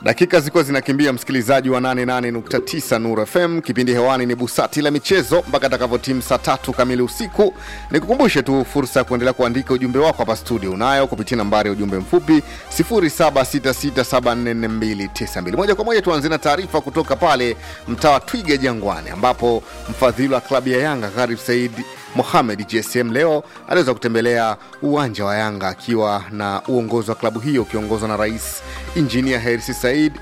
Dakika zilikuwa zinakimbia, msikilizaji wa 88.9 Nuru FM. Kipindi hewani ni busati la michezo mpaka atakavyotimu saa tatu kamili usiku. Nikukumbushe tu fursa ya kuendelea kuandika ujumbe wako hapa studio, unayo kupitia nambari ya ujumbe mfupi 0766744292. Moja kwa moja tuanze na taarifa kutoka pale mtaa wa Twiga Jangwani, ambapo mfadhili wa klabu ya Yanga Gharib Said Mohamed GSM leo aliweza kutembelea uwanja wa Yanga akiwa na uongozi wa klabu hiyo ukiongozwa na Rais Injinia Hersi Said,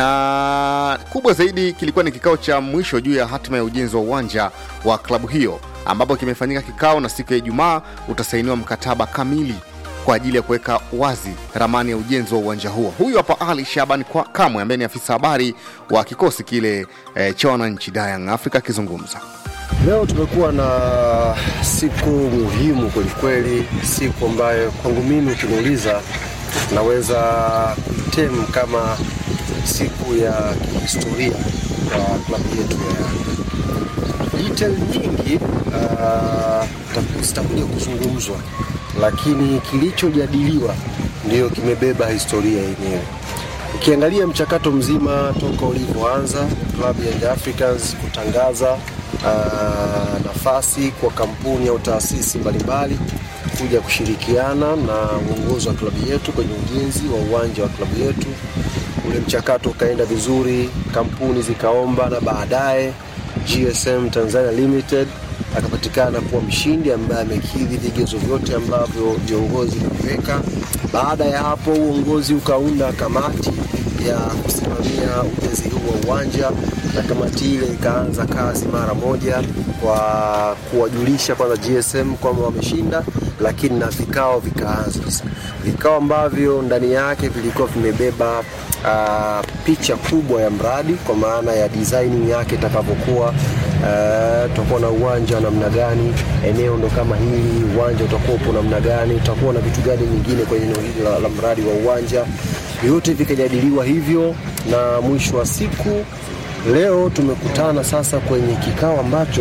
na kubwa zaidi kilikuwa ni kikao cha mwisho juu ya hatima ya ujenzi wa uwanja wa klabu hiyo, ambapo kimefanyika kikao na siku ya Ijumaa utasainiwa mkataba kamili kwa ajili ya kuweka wazi ramani ya ujenzi wa uwanja huo. Huyu hapa Ali Shaban Kwa- Kamwe ambaye ni afisa habari wa kikosi kile eh, cha wananchi Dayang Africa akizungumza. Leo tumekuwa na siku muhimu kwelikweli, siku ambayo kwangu mimi ukiniuliza, naweza kuitem kama siku ya kihistoria kwa klabu yetu ya Yanga. Detail nyingi ah, ta- zitakuja kuzungumzwa, lakini kilichojadiliwa ndiyo kimebeba historia yenyewe. Ukiangalia mchakato mzima toka ulivyoanza klabu ya Young Africans kutangaza ah, nafasi kwa kampuni au taasisi mbalimbali kuja kushirikiana na uongozi wa klabu yetu kwenye ujenzi wa uwanja wa klabu yetu. Ule mchakato ukaenda vizuri, kampuni zikaomba na baadaye GSM Tanzania Limited akapatikana kuwa mshindi ambaye amekidhi vigezo vyote ambavyo viongozi waliweka. Baada ya hapo, uongozi ukaunda kamati ya kusimamia ujenzi huu wa uwanja, na kamati ile ikaanza kazi mara moja kwa kuwajulisha kwanza GSM kwamba wameshinda, lakini na vikao vikaanza sasa, vikao ambavyo ndani yake vilikuwa vimebeba uh, picha kubwa ya mradi kwa maana ya designing yake itakavyokuwa. Uh, tutakuwa na uwanja wa namna gani, eneo ndo kama hili, uwanja utakuwa upo namna gani, utakuwa na vitu gani nyingine kwenye eneo hili la, la mradi wa uwanja. Vyote vikajadiliwa hivyo, na mwisho wa siku leo tumekutana sasa kwenye kikao ambacho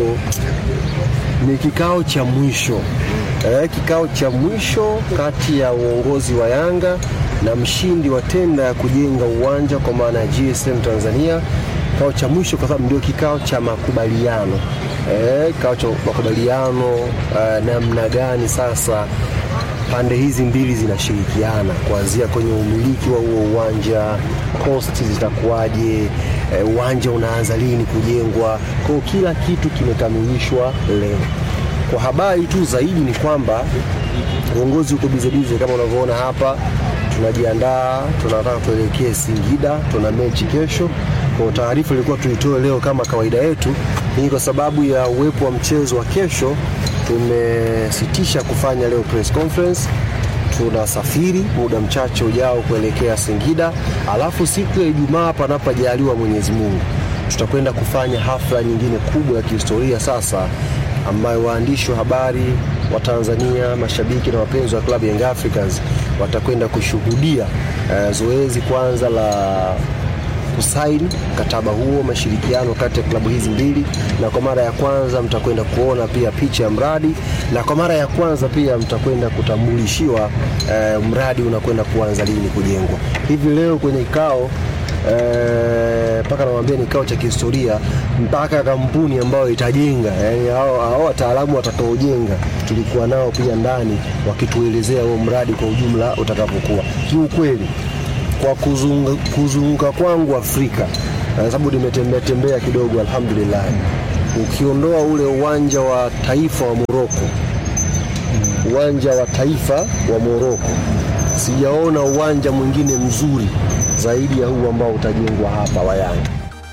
ni kikao cha mwisho eh, kikao cha mwisho kati ya uongozi wa Yanga na mshindi wa tenda ya kujenga uwanja kwa maana ya GSM Tanzania. Kikao cha mwisho kwa sababu ndio kikao cha makubaliano eh, kikao cha makubaliano eh, namna gani sasa pande hizi mbili zinashirikiana kuanzia kwenye umiliki wa huo uwanja, cost zitakuwaje, eh, uwanja unaanza lini kujengwa. Kwa hiyo kila kitu kimekamilishwa leo. Kwa habari tu zaidi ni kwamba uongozi uko bizebize kama unavyoona hapa, tunajiandaa, tunataka tuelekee Singida, tuna mechi kesho. Kwa taarifa ilikuwa tuitoe leo kama kawaida yetu, hii kwa sababu ya uwepo wa mchezo wa kesho tumesitisha kufanya leo press conference. Tunasafiri muda mchache ujao kuelekea Singida, alafu siku ya Ijumaa, panapojaliwa Mwenyezi Mungu, tutakwenda kufanya hafla nyingine kubwa ya kihistoria sasa, ambayo waandishi wa habari wa Tanzania, mashabiki na wapenzi wa klabu ya Young Africans watakwenda kushuhudia eh, zoezi kwanza la kusaini mkataba huo mashirikiano kati ya klabu hizi mbili, na kwa mara ya kwanza mtakwenda kuona pia picha ya mradi, na kwa mara ya kwanza pia mtakwenda kutambulishiwa eh, mradi unakwenda kuanza lini kujengwa. Hivi leo kwenye kikao mpaka eh, nawambia ni kikao cha kihistoria, mpaka kampuni ambayo itajenga, yani hao hao wataalamu watakaojenga tulikuwa nao pia ndani wakituelezea huo mradi kwa ujumla utakavyokuwa. Kiukweli kwa kuzunga, kuzunguka kwangu Afrika kwa sababu nimetembea tembea kidogo, alhamdulillah. Ukiondoa ule uwanja wa taifa wa Moroko, uwanja wa taifa wa Moroko, sijaona uwanja mwingine mzuri zaidi ya huu ambao utajengwa hapa wa Yanga.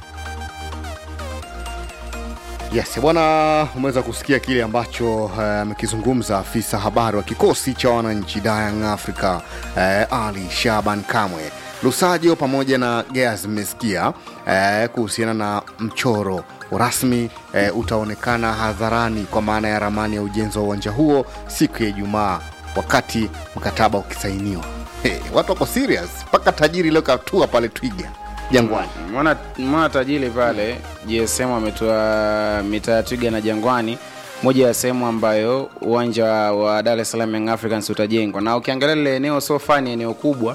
Yes, bwana, umeweza kusikia kile ambacho amekizungumza afisa habari wa kikosi cha wananchi Dayang Africa eh, Ali Shaban Kamwe. Lusajo pamoja na Geas mmesikia eh, kuhusiana na mchoro rasmi eh, utaonekana hadharani kwa maana ya ramani ya ujenzi wa uwanja huo siku ya Ijumaa wakati mkataba ukisainiwa. Hey, watu wako serious mpaka tajiri leo katua pale Twiga Jangwani. Mwana, mwana tajiri pale GSM ametoa mitaa ya Twiga na Jangwani, moja ya sehemu ambayo uwanja wa Dar es Salaam Young Africans utajengwa, na ukiangalia lile eneo sio fani, eneo kubwa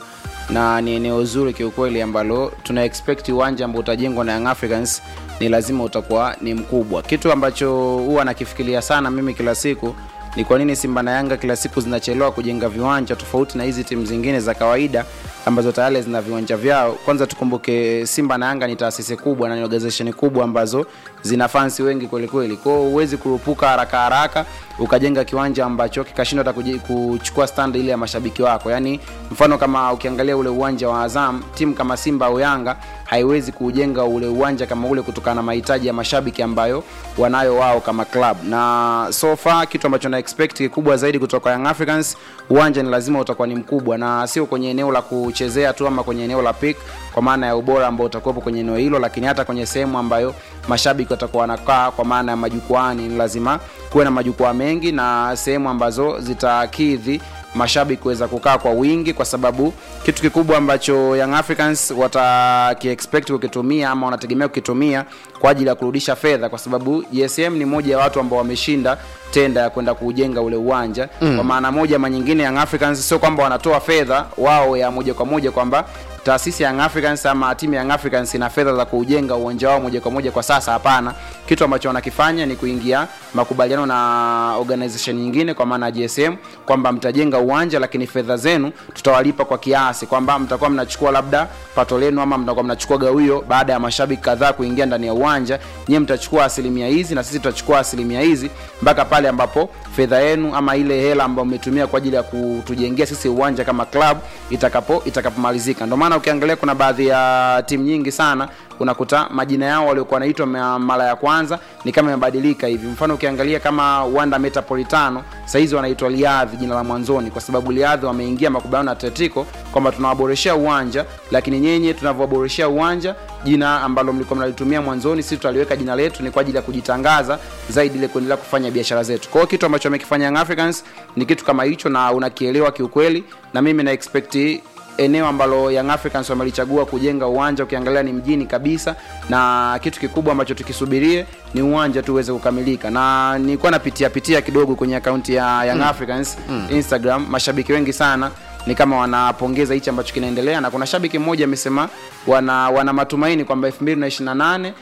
na ni eneo zuri kiukweli ambalo tuna expect uwanja ambao utajengwa na Young Africans ni lazima utakuwa ni mkubwa. Kitu ambacho huwa nakifikiria sana mimi kila siku ni kwa nini Simba na Yanga kila siku zinachelewa kujenga viwanja tofauti na hizi timu zingine za kawaida ambazo tayari zina viwanja vyao. Kwanza tukumbuke Simba na Yanga ni taasisi kubwa na ni organization kubwa ambazo zina fansi wengi kweli kweli. Kwa hiyo huwezi kurupuka haraka haraka ukajenga kiwanja ambacho kikashindwa hata kuji- kuchukua stand ile ya mashabiki wako. Yaani mfano kama ukiangalia ule uwanja wa Azam, timu kama Simba au Yanga haiwezi kujenga ule uwanja kama ule kutokana na mahitaji ya mashabiki ambayo wanayo wao kama club. Na so far kitu ambacho na expect kikubwa zaidi kutoka Young Africans, uwanja ni lazima utakuwa ni mkubwa na sio kwenye eneo la kuchezea tu ama kwenye eneo la pick, kwa maana ya ubora ambao utakuwepo kwenye eneo hilo, lakini hata kwenye sehemu ambayo mashabiki watakuwa wanakaa, kwa maana ya majukwaani, ni lazima kuwe na majukwaa mengi na sehemu ambazo zitakidhi mashabiki kuweza kukaa kwa wingi, kwa sababu kitu kikubwa ambacho Young Africans watakiexpect kukitumia ama wanategemea kukitumia kwa ajili ya kurudisha fedha, kwa sababu JSM ni moja ya watu ambao wameshinda tenda ya kwenda kuujenga ule uwanja mm. Kwa maana moja ama nyingine, Young Africans sio kwamba wanatoa fedha wao ya moja kwa moja kwamba taasisi ya Young Africans ama timu ya Young Africans ina fedha za kuujenga uwanja wao moja kwa moja kwa sasa. Hapana, kitu ambacho wanakifanya ni kuingia makubaliano na organization nyingine, kwa maana ya GSM kwamba mtajenga uwanja, lakini fedha zenu tutawalipa kwa kiasi, kwamba mtakuwa mnachukua labda pato lenu ama mtakuwa mnachukua gawio baada ya mashabiki kadhaa kuingia ndani ya uwanja, nyie mtachukua asilimia hizi na sisi tutachukua asilimia hizi mpaka pale ambapo fedha yenu ama ile hela ambayo mmetumia kwa ajili ya kutujengea sisi uwanja kama club itakapo itakapomalizika. Ndio maana ukiangalia kuna baadhi ya timu nyingi sana unakuta majina yao waliokuwa wanaitwa ma- mara ya kwanza ni kama imebadilika hivi. Mfano ukiangalia kama Wanda Metropolitano saizi wanaitwa Liadhi jina la mwanzoni, kwa sababu Liadhi wameingia makubaliano na Atletico kwamba tunawaboreshea uwanja, lakini nyenye tunavyowaboreshea uwanja, jina ambalo mlikuwa mnalitumia mwanzoni, sisi tutaliweka jina letu, ni kwa ajili ya kujitangaza zaidi, ile kuendelea kufanya biashara zetu. Kwa hiyo kitu ambacho wamekifanya Young Africans ni kitu kama hicho, na unakielewa kiukweli, na mimi na expect eneo ambalo Young Africans wamelichagua kujenga uwanja, ukiangalia ni mjini kabisa, na kitu kikubwa ambacho tukisubirie ni uwanja tu uweze kukamilika. Na nilikuwa napitia pitia kidogo kwenye akaunti ya Young Africans Instagram, mashabiki wengi sana ni kama wanapongeza hichi ambacho kinaendelea, na kuna shabiki mmoja amesema wana, wana matumaini kwamba 2028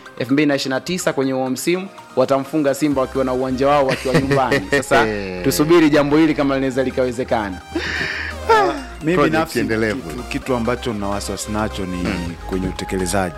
2029 kwenye huo msimu watamfunga Simba wakiwa na uwanja wao wakiwa nyumbani. Sasa tusubiri jambo hili kama linaweza likawezekana. mi Project binafsi endelevu. kitu, kitu ambacho na wasiwasi nacho ni kwenye utekelezaji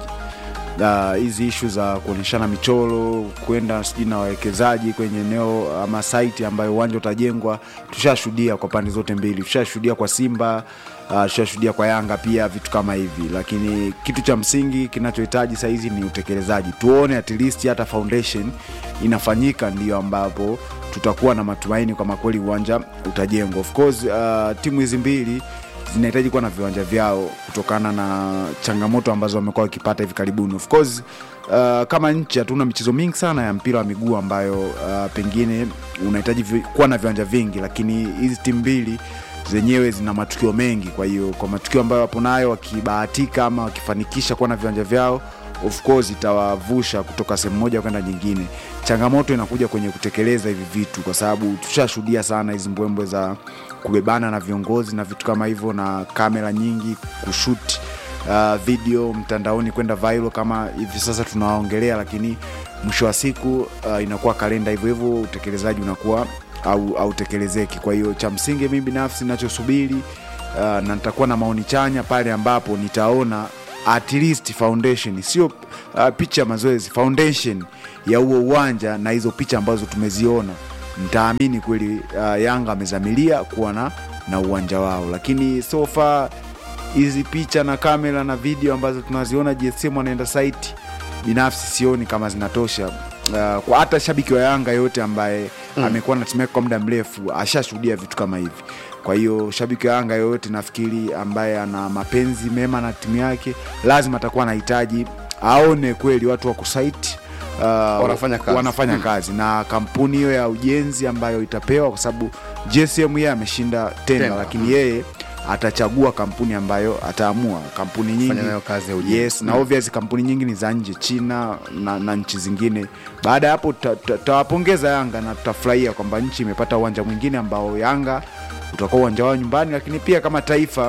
Na hizi ishu za kuonyeshana michoro kwenda sijui na wawekezaji kwenye eneo ama site ambayo uwanja utajengwa tushashuhudia kwa pande zote mbili tushashuhudia kwa simba uh, tushashuhudia kwa yanga pia vitu kama hivi lakini kitu cha msingi kinachohitaji sahizi ni utekelezaji tuone at least hata foundation inafanyika ndio ambapo tutakuwa na matumaini kwamba kweli uwanja utajengwa of course uh, timu hizi mbili zinahitaji kuwa na viwanja vyao kutokana na changamoto ambazo wamekuwa wakipata hivi karibuni of course uh, kama nchi hatuna michezo mingi sana ya mpira wa miguu ambayo uh, pengine unahitaji vi, kuwa na viwanja vingi lakini hizi timu mbili zenyewe zina matukio mengi kwa hiyo kwa matukio ambayo wapo nayo wakibahatika ama wakifanikisha kuwa na viwanja vyao of course itawavusha kutoka sehemu moja kwenda nyingine changamoto inakuja kwenye kutekeleza hivi vitu kwa sababu tushashuhudia sana hizi mbwembwe za kubebana na viongozi na vitu kama hivyo na kamera nyingi kushuti uh, video mtandaoni kwenda viral kama hivi sasa tunawaongelea lakini mwisho wa siku uh, inakuwa kalenda hivyo hivyo utekelezaji unakuwa au autekelezeki kwa hiyo cha msingi mimi binafsi nachosubiri uh, na nitakuwa na maoni chanya pale ambapo nitaona at least foundation sio uh, picha ya mazoezi foundation ya huo uwanja na hizo picha ambazo tumeziona ntaamini kweli uh, yanga amezamilia kuwa na, na uwanja wao lakini so far hizi picha na kamera na video ambazo tunaziona gsm wanaenda site binafsi sioni kama zinatosha uh, kwa hata shabiki wa yanga yote ambaye mm. amekuwa na timu yake kwa muda mrefu ashashuhudia vitu kama hivi kwa hiyo shabiki wa yanga yoyote nafikiri ambaye ana mapenzi mema na timu yake lazima atakuwa anahitaji aone kweli watu wako site uh, Wanafanya kazi. wanafanya kazi na kampuni hiyo ya ujenzi ambayo itapewa kwa sababu gsm yeye ameshinda tenda Tenda. lakini yeye atachagua kampuni ambayo ataamua kampuni nyingi Fanya nayo kazi ya ujenzi. yes na obvious kampuni nyingi ni za nje china na, na nchi zingine baada ya hapo tuta- tuta- tutawapongeza yanga na tutafurahia kwamba nchi imepata uwanja mwingine ambao yanga utakuwa uwanja wao nyumbani lakini pia kama taifa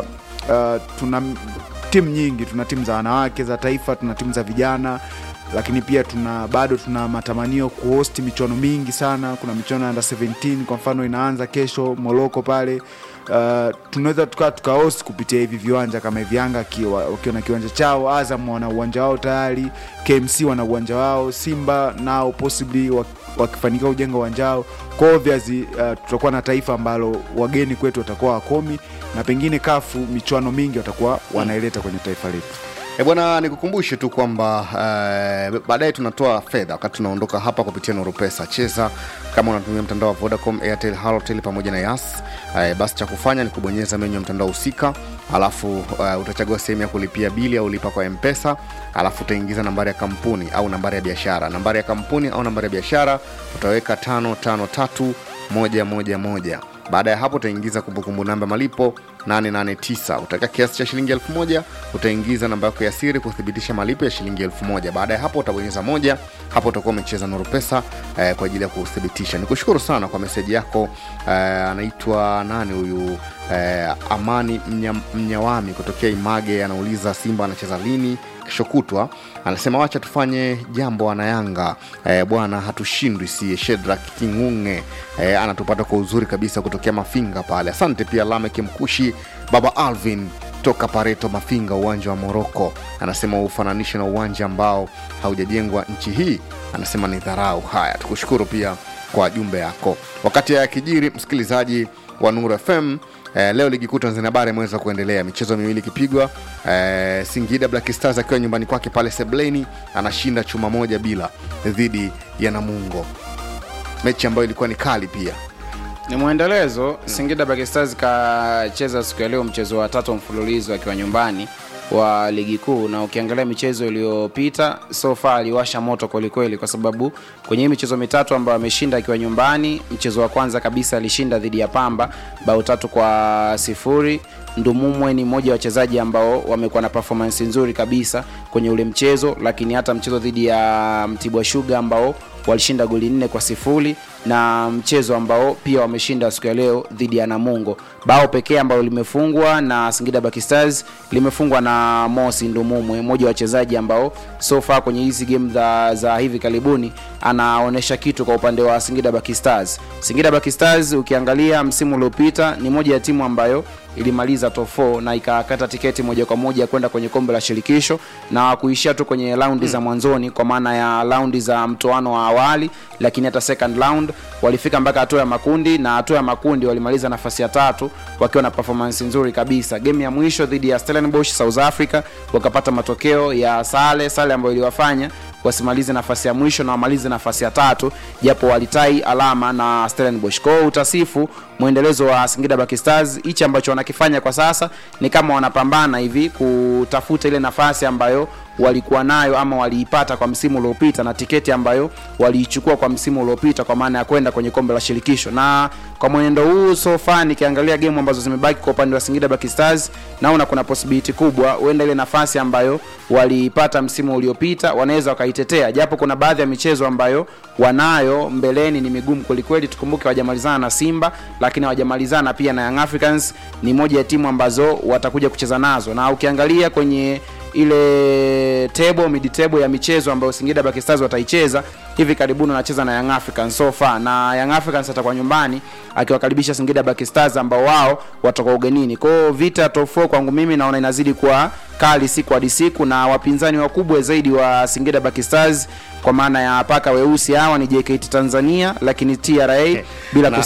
uh, tuna m- timu nyingi tuna timu za wanawake za taifa tuna timu za vijana lakini pia tuna bado tuna matamanio kuhost michuano mingi sana kuna michuano ya under 17 kwa mfano inaanza kesho moroko pale Uh, tunaweza tukaa tukahost kupitia hivi viwanja kama hivi yanga akiwa- wakiwa na kiwanja chao azam wana uwanja wao tayari kmc wana uwanja wao simba nao possibly wak- wakifanikiwa kujenga uwanja wao kwa obviously uh, tutakuwa na taifa ambalo wageni kwetu watakuwa wakomi na pengine kafu michuano mingi watakuwa wanaileta kwenye taifa letu E bwana, nikukumbushe tu kwamba eh, baadaye tunatoa fedha wakati tunaondoka hapa kupitia Nuru Pesa. Cheza kama unatumia mtandao wa Vodacom, Airtel, Halotel pamoja na Yas. Eh, basi cha kufanya ni kubonyeza menyu ya mtandao husika, alafu uh, utachagua sehemu ya kulipia bili au lipa kwa M-Pesa, alafu utaingiza nambari ya kampuni au nambari ya biashara. Nambari ya kampuni au nambari ya biashara utaweka tano tano tatu moja moja moja baada ya hapo utaingiza kumbukumbu namba malipo 889 utaweka kiasi cha shilingi 1000 utaingiza namba yako ya siri kuthibitisha malipo ya shilingi 1000 baada ya hapo utabonyeza moja hapo utakuwa umecheza nuru pesa eh, kwa ajili ya kuthibitisha nikushukuru sana kwa meseji yako eh, anaitwa nani huyu eh, amani Mnya, mnyawami kutokea image anauliza simba anacheza lini kesho kutwa anasema wacha tufanye jambo wanayanga e, bwana hatushindwi sie shedrak kingunge e, anatupata kwa uzuri kabisa kutokea mafinga pale asante pia lamek mkushi baba alvin toka pareto mafinga uwanja wa moroko anasema ufananishe na uwanja ambao haujajengwa nchi hii anasema ni dharau haya tukushukuru pia kwa jumbe yako wakati ya kijiri msikilizaji wa Nuru FM. Eh, leo ligi kuu Tanzania bara imeweza kuendelea, michezo miwili ikipigwa. Eh, Singida Black Stars akiwa nyumbani kwake pale Sebleni anashinda chuma moja bila dhidi ya Namungo, mechi ambayo ilikuwa ni kali pia. ni mwendelezo singida Black Stars kacheza siku ya leo mchezo wa tatu mfululizo akiwa nyumbani wa ligi kuu na ukiangalia michezo iliyopita so far aliwasha moto kwelikweli kwa sababu kwenye hii michezo mitatu ambayo ameshinda akiwa nyumbani mchezo wa kwanza kabisa alishinda dhidi ya pamba bao tatu kwa sifuri ndumumwe ni mmoja wa wachezaji ambao wamekuwa na performance nzuri kabisa kwenye ule mchezo lakini hata mchezo dhidi ya mtibwa shuga ambao walishinda goli nne kwa sifuri na mchezo ambao pia wameshinda siku ya leo dhidi ya namungo bao pekee ambalo limefungwa na singida Black Stars limefungwa na mosi ndumumwe mmoja wa wachezaji ambao so far kwenye hizi game za, za hivi karibuni anaonyesha kitu kwa upande wa singida Black Stars singida Black Stars ukiangalia msimu uliopita ni moja ya timu ambayo ilimaliza top 4 na ikakata tiketi moja kwa moja kwenda kwenye kombe la shirikisho na kuishia tu kwenye raundi za mwanzoni kwa maana ya raundi za mtoano wa awali lakini hata second round walifika mpaka hatua ya makundi na hatua ya makundi walimaliza nafasi ya tatu wakiwa na performance nzuri kabisa game ya mwisho dhidi ya Stellenbosch South Africa wakapata matokeo ya sale sale ambayo iliwafanya wasimalize nafasi ya mwisho na wamalize nafasi ya tatu japo walitai alama na Stellenbosch. Kwa hiyo utasifu mwendelezo wa Singida Black Stars, hichi ambacho wanakifanya kwa sasa ni kama wanapambana hivi kutafuta ile nafasi ambayo walikuwa nayo ama waliipata kwa msimu uliopita na tiketi ambayo waliichukua kwa msimu uliopita kwa maana ya kwenda kwenye kombe la shirikisho na kwa mwenendo huu so far nikiangalia game ambazo zimebaki kwa upande wa Singida Black Stars naona kuna possibility kubwa huenda ile nafasi ambayo waliipata msimu uliopita wanaweza wakaitetea japo kuna baadhi ya michezo ambayo wanayo mbeleni ni migumu kwelikweli tukumbuke hawajamalizana na Simba lakini hawajamalizana pia na Young Africans ni moja ya timu ambazo watakuja kucheza nazo na ukiangalia kwenye ile table mid table ya michezo ambayo Singida Black Stars wataicheza hivi karibuni wanacheza na Young Africans so far na Young Africans atakuwa nyumbani akiwakaribisha Singida Black Stars ambao wao watakuwa ugenini. Kwa hiyo vita top 4 kwangu mimi naona inazidi kuwa kali siku hadi siku, na wapinzani wakubwa zaidi wa Singida Black Stars kwa maana ya paka weusi hawa ni JKT Tanzania, lakini TRA bila Na-